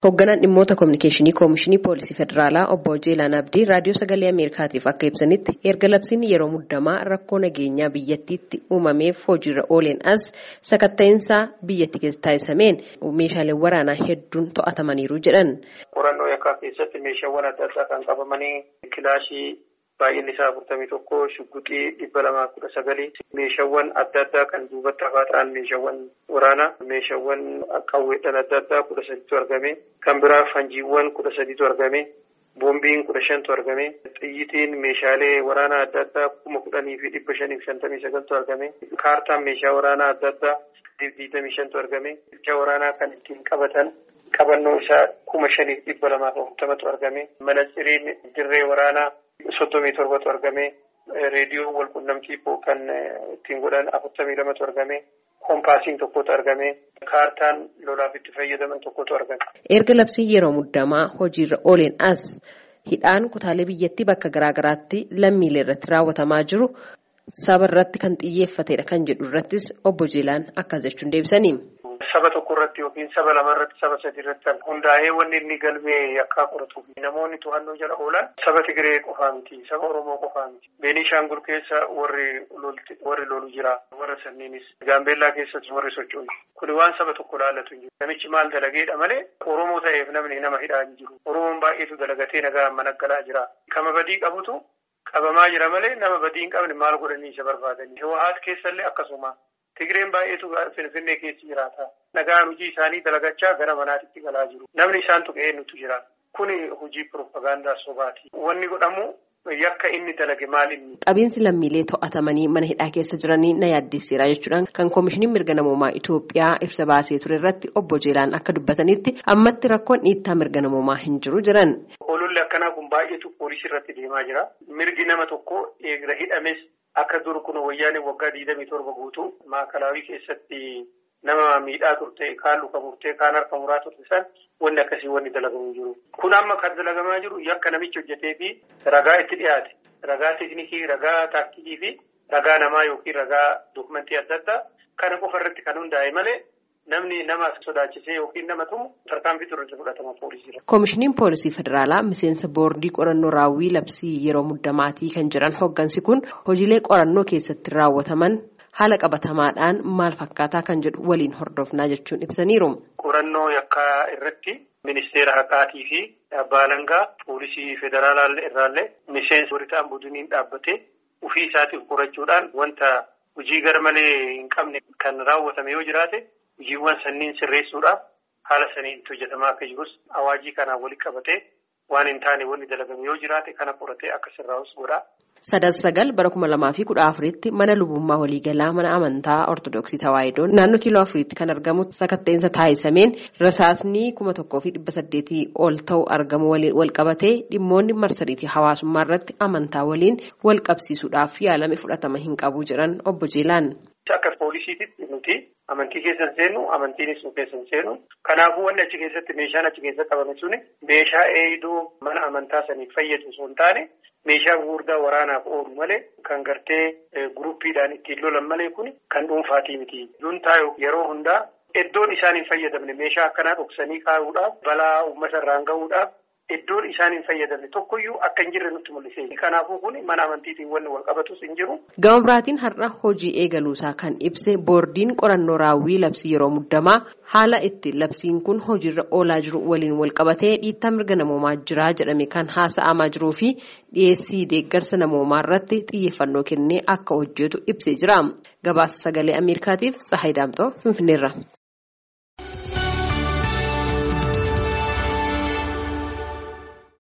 Hoogganaan dhimmoota kominikeeshinii Koomishinii Poolisii Federaalaa obbo Jeelaan Abdii raadiyoo sagalee Ameerikaatiif akka ibsanitti erga labsiin yeroo muddamaa rakkoo nageenyaa biyyattiitti uumameef hojiirra ooleen as sakatta'insaa biyyatti keessa taasisameen meeshaaleen waraanaa hedduun to'atamaniiru jedhan. Qorannoo yakkaa keessatti meeshaawwan adda addaa kan qabamanii kilaashii baay'inni isaa afurtamii tokko shugguxii dhibba lamaa kudha sagalii meeshaawwan adda addaa kan duubatti hafaa ta'an meeshaawwan waraanaa meeshaawwan qawweedhaan adda addaa kudha sadiitu argame kan biraa fanjiiwwan kudha sadiitu argame boombiin kudha shantu argame xiyyitiin meeshaalee waraanaa adda addaa kuma kudhanii fi dhibba shanii fi shantamii sagaltu argame kaartaan meeshaa waraanaa adda addaa digdamii shantu argame meeshaa waraanaa kan ittiin qabatan qabannoo isaa kuma shanii dhibba lamaaf afurtamatu argame manaxiriin dirree waraanaa soddomii torbatu argame reediyoo walqunnamtii kan ittiin godhan afurtamii lamatu argame koompaasiin tokkotu argame kaartaan lolaaf itti fayyadaman tokkotu argame. erga labsiin yeroo muddamaa hojiirra ooleen as hidhaan kutaalee biyyattii bakka garaagaraatti lammiilee irratti raawwatamaa jiru saba irratti kan xiyyeeffatedha kan jedhu irrattis obbo Jeelaan akkas jechuun deebisanii. Saba tokko irratti yookiin saba lama irratti saba sadi irratti kan hundaa'ee wanni inni galmee yakkaa qoratu namoonni to'annoo jala oolan saba Tigiree qofaa miti saba Oromoo qofaa miti Beenishaangul keessa warri warri lolu jira warra sanniinis Gaambeellaa keessatti warri socho'u kuni waan saba tokko laallatu hin jiru namichi maal dalageedha malee Oromoo ta'eef namni nama hidhaa hin jiru Oromoon baay'eetu dalagatee nagaa mana galaa jira kama badii qabutu qabamaa jira malee nama badii hin qabne maal godhanii isa barbaadanii Hawwaasa keessallee akkasuma. Tigireen baay'eetu Finfinnee keessa jiraata. Nagaan hojii isaanii dalagachaa gara manaatti galaa jiru. Namni isaan tuqee nutu jira. Kuni hojii piroopagaandaa sobaati. Wanni godhamu yakka inni dalage maal inni. Qabiinsi lammiilee to'atamanii mana hidhaa keessa jiranii na yaaddeesseera jechuudhaan kan koomishiniin mirga namoomaa Itoophiyaa ibsa baasee ture irratti obbo Jeelaan akka dubbatanitti ammatti rakkoon dhiittaa mirga namoomaa hin jiru jiran. Ololli akkanaa kun baay'eetu poolisii irratti deemaa jira. Mirgi nama tokko eegra hidhames. Akka dur kun wayyaaneen waggaa digdamii torba guutuu maakalaawii keessatti nama miidhaa turte kaan luka murtee kaan harka muraa turte san wanni akkasii wanni dalagamu jiru. Kun amma kan dalagamaa jiru yakka namichi hojjetee fi ragaa itti dhiyaate ragaa teeknikii ragaa taaktikii fi ragaa namaa yookiin ragaa dokumentii adda addaa kana qofa irratti kan hundaa'e malee. Namni nama sodaachisee yookiin nama tumu tarkaanfii turre fudhatama poolisiidha. Koomishiniin Poolisii Federaalaa miseensa boordii qorannoo raawwii labsii yeroo muddamaatii kan jiran hooggansi kun hojiilee qorannoo keessatti raawwataman haala qabatamaadhaan maal fakkaataa kan jedhu waliin hordofnaa jechuun ibsaniiru. Qorannoo yakkaa irratti ministeera haqaatii fi abbaa alangaa poolisii federaalaa irraallee miseensa warri ta'an budiniin dhaabbatee ofii isaatiif qorachuudhaan wanta hojii garmalee hin qabne kan raawwatame yoo jiraate. Hojiiwwan sanniin sirreessuudhaaf haala saniin itti hojjetamaa akka jirus awaajii kanaan walitti qabatee waan hin taane wanni dalagame yoo jiraate kana qoratee akka sirraa'us godha. Sadas sagal bara kuma lamaa fi kudha afuritti mana lubummaa waliigalaa mana amantaa Ortoodooksii Tawaayidoon naannoo kiiloo afuriitti kan argamu sakatta'insa taasisameen rasaasni kuma tokkoo fi dhibba saddeetii ol ta'u argamu wal qabatee dhimmoonni marsariitii hawaasummaa irratti amantaa waliin wal qabsiisuudhaaf yaalame fudhatama hin qabu jedhan obbo Jeelaan. Akka poolisiititti nuti amantii keessa hin seennu amantiinis nu keessa hin seennu kanaafuu wanni achi keessatti meeshaan achi keessa qabame suni meeshaa eegduu mana amantaa saniif fayyadu osoo hin taane meeshaa gurguddaa waraanaaf oolu malee kan gartee guruppiidhaan ittiin lolan malee kun kan dhuunfaatii miti. Juntaa yeroo hundaa iddoon isaan hin fayyadamne meeshaa akkanaa dhoksanii kaa'uudhaaf balaa uummata irraan gahuudhaaf. Iddoon isaan hin fayyadamne tokkoyyuu akka hin jirre nutti mul'ise. Kanaafuu kun mana amantiitiin wanni wal qabatus hin jiru. Gama biraatiin har'a hojii eegaluusaa kan ibse boordiin qorannoo raawwii labsii yeroo muddamaa haala itti labsiin kun hojiirra oolaa jiru waliin wal qabatee dhiittaa mirga namoomaa jiraa jedhame kan haasa'amaa jiruu fi dhiyeessii deeggarsa namoomaa irratti xiyyeeffannoo kennee akka hojjetu ibsee jira. Gabaasa sagalee Ameerikaatiif Tsahayi Daamxoo Finfinneerra.